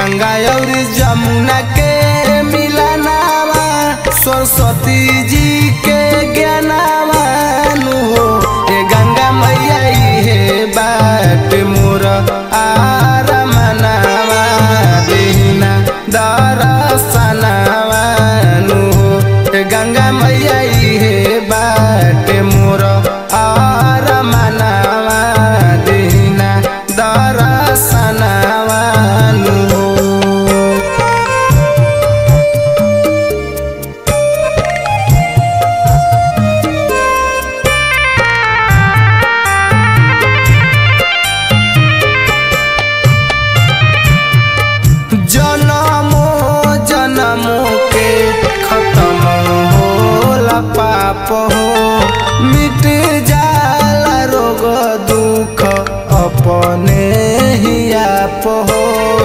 गंगा और जमुना के मिलनावा सरस्वती जी के ज्ञानावा नु हो ए गंगा मैया हे बाट मोर आरमनावा देहिना दरसनावा नु हो ए गंगा मैया हे बाट मोर आरमनावा देहिना दरसनावा नु हो जनमो जनमो के खत्म होला पाप हो मिट जाला रोग दुख अपने ही आप हो